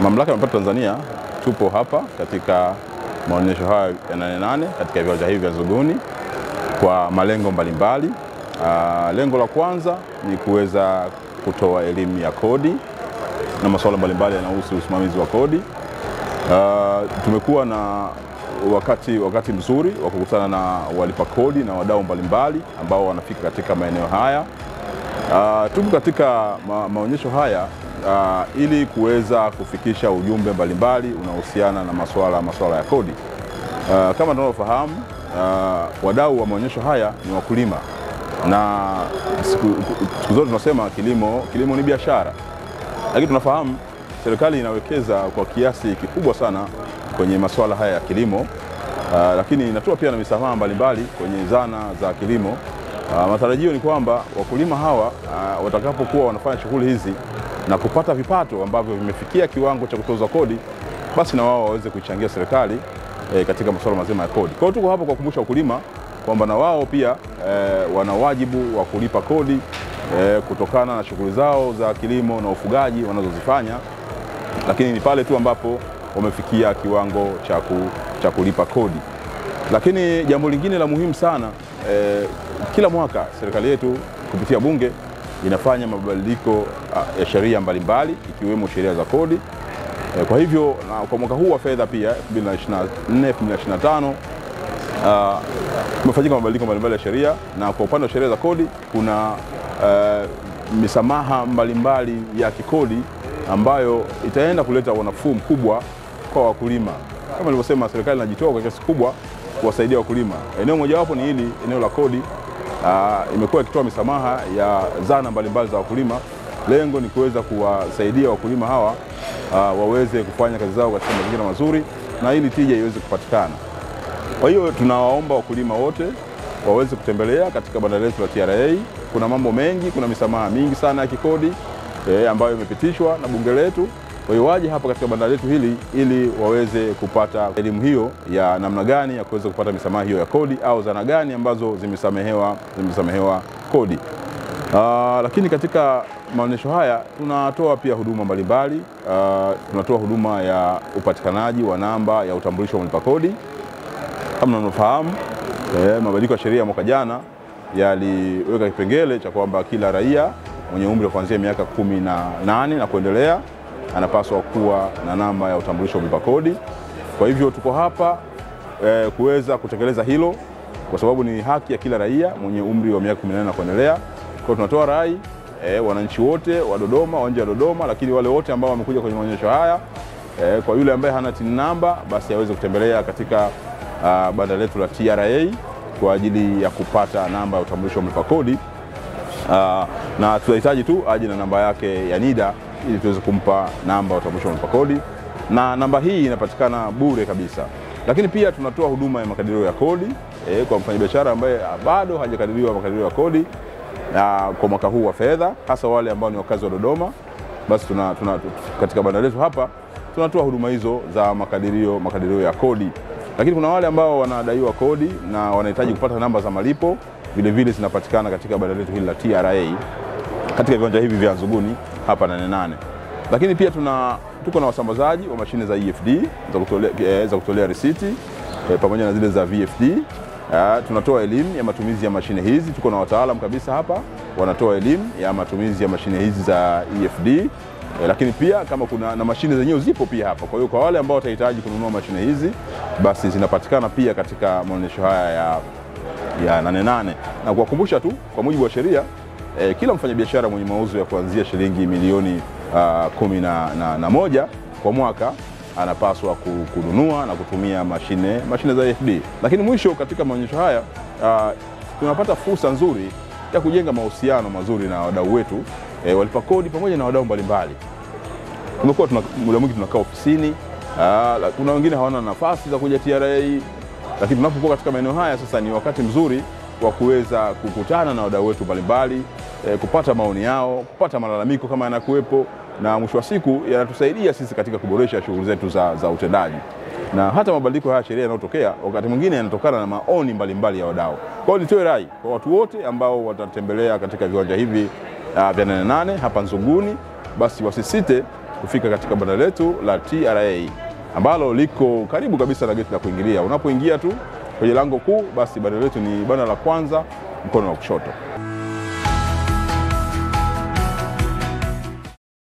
Mamlaka ya Mapato Tanzania tupo hapa katika maonyesho haya ya Nane Nane katika viwanja hivi vya Zuguni kwa malengo mbalimbali. Uh, lengo la kwanza ni kuweza kutoa elimu ya kodi na masuala mbalimbali yanayohusu usimamizi wa kodi. Uh, tumekuwa na wakati, wakati mzuri wa kukutana na walipa kodi na wadau mbalimbali ambao wanafika katika maeneo haya. Uh, tuko katika ma maonyesho haya uh, ili kuweza kufikisha ujumbe mbalimbali unaohusiana na masuala masuala ya kodi. Uh, kama tunavyofahamu uh, wadau wa maonyesho haya ni wakulima na siku, siku zote tunasema kilimo, kilimo ni biashara, lakini tunafahamu serikali inawekeza kwa kiasi kikubwa sana kwenye masuala haya ya kilimo uh, lakini inatoa pia na misamaha mbalimbali kwenye zana za kilimo. Uh, matarajio ni kwamba wakulima hawa uh, watakapokuwa wanafanya shughuli hizi na kupata vipato ambavyo vimefikia kiwango cha kutozwa kodi, basi na wao waweze kuichangia serikali eh, katika masuala mazima ya kodi. Kwa hiyo tuko hapa kwa kukumbusha wakulima kwamba na wao pia eh, wana wajibu wa kulipa kodi eh, kutokana na shughuli zao za kilimo na ufugaji wanazozifanya, lakini ni pale tu ambapo wamefikia kiwango cha cha kulipa kodi. Lakini jambo lingine la muhimu sana eh, kila mwaka serikali yetu kupitia Bunge inafanya mabadiliko ya sheria mbalimbali ikiwemo sheria za kodi. Eh, kwa hivyo na kwa mwaka huu wa fedha pia 2024 2025 Uh, kumefanyika mabadiliko mbalimbali ya sheria na kwa upande wa sheria za kodi kuna uh, misamaha mbalimbali ya kikodi ambayo itaenda kuleta unafuu mkubwa kwa wakulima. Kama nilivyosema, serikali inajitoa kwa kiasi kubwa kuwasaidia wakulima. Eneo mojawapo ni hili eneo la kodi. Uh, imekuwa ikitoa misamaha ya zana mbalimbali za wakulima. Lengo ni kuweza kuwasaidia wakulima hawa uh, waweze kufanya kazi zao katika mazingira mazuri na ili tija iweze kupatikana. Kwa hiyo tunawaomba wakulima wote waweze kutembelea katika banda letu la TRA. Kuna mambo mengi, kuna misamaha mingi sana ya kikodi e, ambayo imepitishwa na bunge letu. Kwa hiyo waje hapa katika banda letu hili ili waweze kupata elimu hiyo ya namna gani ya kuweza kupata misamaha hiyo ya kodi au zana gani ambazo zimesamehewa, zimesamehewa kodi. Aa, lakini katika maonyesho haya tunatoa pia huduma mbalimbali. Tunatoa huduma ya upatikanaji wa namba ya utambulisho wa mlipa kodi kama mnavyofahamu eh, mabadiliko ya sheria ya mwaka jana yaliweka kipengele cha kwamba kila raia mwenye umri wa kuanzia miaka kumi na nane na kuendelea anapaswa kuwa na namba ya utambulisho wa mlipa kodi. Kwa hivyo tuko hapa eh, kuweza kutekeleza hilo kwa sababu ni haki ya kila raia mwenye umri wa miaka 18 na kuendelea. Kwa hiyo tunatoa rai eh, wananchi wote wa Dodoma, wa nje ya Dodoma, lakini wale wote ambao wamekuja kwenye maonyesho haya eh, kwa yule ambaye hana TIN namba basi aweze kutembelea katika Uh, banda letu la TRA kwa ajili ya kupata namba ya utambulisho wa mlipa kodi uh, na tunahitaji tu aje na namba yake ya NIDA ili tuweze kumpa namba ya utambulisho wa mlipa kodi, na namba hii inapatikana bure kabisa. Lakini pia tunatoa huduma ya makadirio ya kodi eh, kwa mfanyabiashara ambaye bado hajakadiriwa makadirio ya kodi uh, kwa mwaka huu wa fedha, hasa wale ambao ni wakazi wa Dodoma, basi tuna, tuna, katika banda letu hapa tunatoa huduma hizo za makadirio, makadirio ya kodi lakini kuna wale ambao wanadaiwa kodi na wanahitaji kupata namba za malipo, vilevile zinapatikana katika banda letu hili la TRA katika viwanja hivi vya Nzuguni hapa Nane Nane. Lakini pia tuna tuko na wasambazaji wa mashine za EFD za kutolea, eh, za kutolea risiti eh, pamoja na zile za VFD. Eh, tunatoa elimu ya matumizi ya mashine hizi. Tuko na wataalamu kabisa hapa wanatoa elimu ya matumizi ya mashine hizi za EFD. E, lakini pia kama kuna na mashine zenyewe zipo pia hapa. Kwa hiyo kwa wale ambao watahitaji kununua mashine hizi basi zinapatikana pia katika maonyesho haya ya, ya Nane Nane, na kuwakumbusha tu kwa mujibu wa sheria e, kila mfanyabiashara mwenye mauzo ya kuanzia shilingi milioni uh, kumi na, na, na moja kwa mwaka anapaswa kununua na kutumia mashine, mashine za EFD. Lakini mwisho katika maonyesho haya uh, tunapata fursa nzuri ya kujenga mahusiano mazuri na wadau wetu e, walipa kodi pamoja na wadau mbalimbali. Tumekuwa tuna, muda mwingi tunakaa ofisini aa, kuna wengine hawana nafasi za kuja TRA, lakini tunapokuwa katika maeneo haya sasa ni wakati mzuri wa kuweza kukutana na wadau wetu mbalimbali e, kupata maoni yao, kupata malalamiko kama yanakuwepo, na mwisho wa siku yanatusaidia sisi katika kuboresha shughuli zetu za, za utendaji na hata mabadiliko haya sheria yanayotokea wakati mwingine yanatokana na maoni mbalimbali mbali ya wadau. Kwa hiyo nitoe rai kwa watu wote ambao watatembelea katika viwanja hivi uh, vya Nane Nane hapa Nzuguni, basi wasisite kufika katika banda letu la TRA ambalo liko karibu kabisa na geti la kuingilia. Unapoingia tu kwenye lango kuu, basi banda letu ni banda la kwanza mkono wa kushoto.